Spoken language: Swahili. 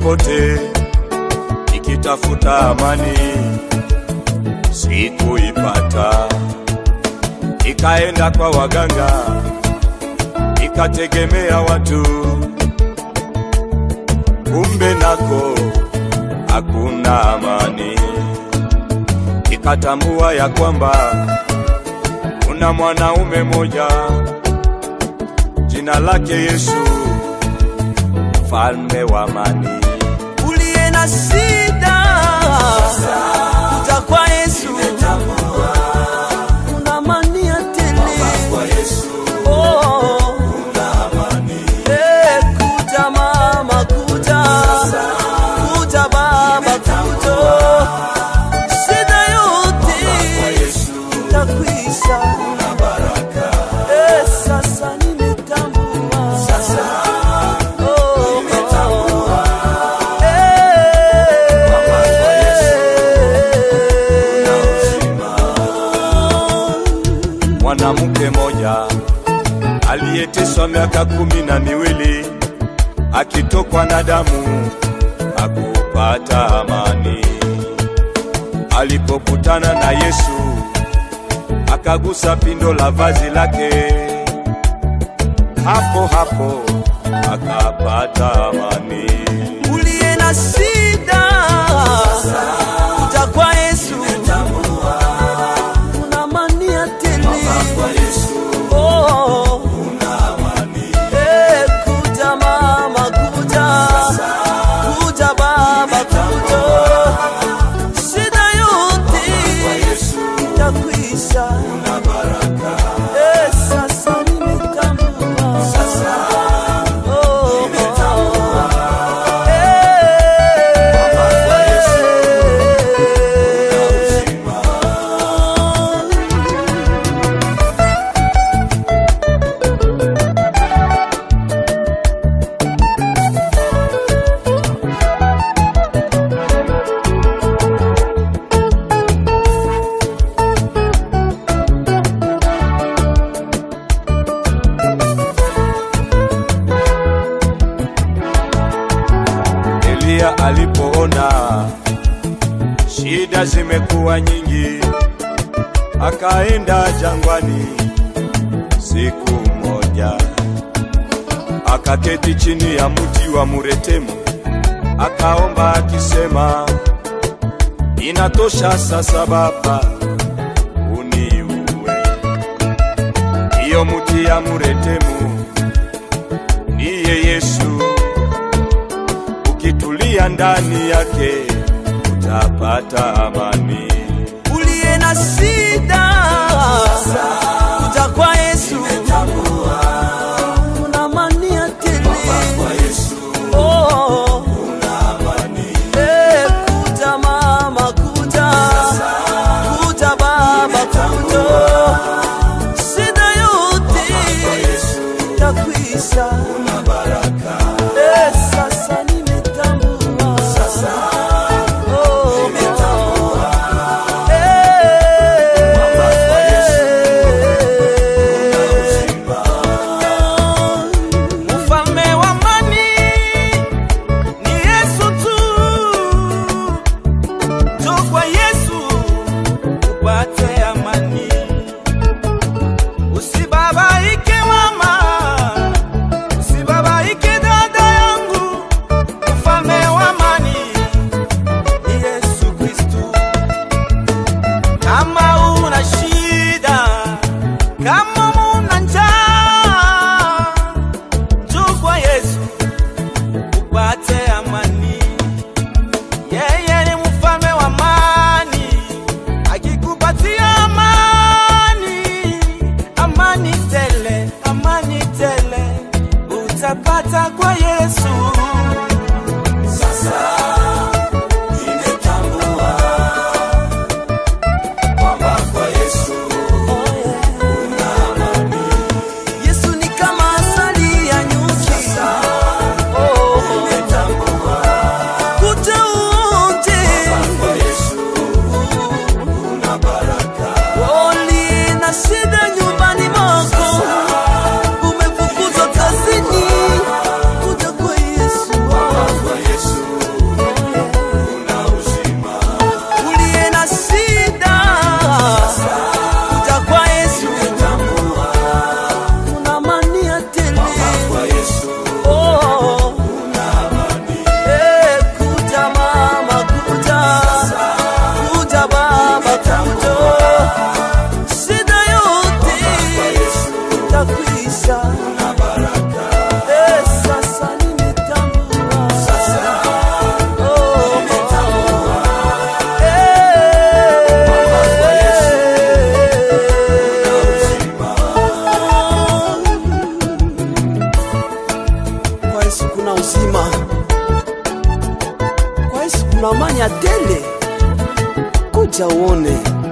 popote nikitafuta amani, sikuipata. Nikaenda kwa waganga, nikategemea watu, kumbe nako hakuna amani. Nikatambua ya kwamba kuna mwanaume moja jina lake Yesu, mfalme wa amani. uliye na shida kuja kwa Yesu, kuna amani ya tele. Oh, eh, kuja mama, kuja kuja baba, kuja shida yote itakwisha. Eh, sasa nimetambua. Oh, Mwanamke moja aliyeteswa miaka kumi na miwili akitokwa na damu hakupata amani. Alipokutana na Yesu akagusa pindo la vazi lake, hapo hapo akapata amani. uliye na shida kuja kwa Yesu, kuna amani ya tele. Oh, eh, kuja mama, kuja kuja baba, kuja shida yote itakwisha. Eh, sasa nimetambua. Oh, Eliya alipoona shida zimekuwa nyingi, akaenda jangwani siku moja, akaketi chini ya mti wa muretemu, akaomba akisema, inatosha sasa Baba, uniue. Hiyo mti ya muretemu niye Yesu ukitulia ndani yake utapata amani. uliye na shida kuja kwa Yesu, kuna amani ya tele. Oh, eh, kuja mama, kuja kuja baba, kuja shida yote itakwisha. Eh, sasa nimetambua. Oh, Mfalme wa amani ni Yesu tu. Njoo kwa Yesu upate amani. Usibabaike mama, usibabaike dada yangu. Mfalme wa amani ni Yesu Kristu. Kama una shida, kama una njaa, njoo kwa Yesu upate amani. Yeye ni mfalme wa amani, akikupatia amani, amani tele, amani tele utapata kwa Yesu. Sasa nimetambua kwamba kwa Yesu Yesu ni kama asali ya nyuki. Oh, kuja uonje. Oli na shida nyumbani mwako, umefukuzwa kazini, kuja kwa Yesu. Yesu kuna uzima, kwa Yesu kuna amani ya tele. Kuja uone.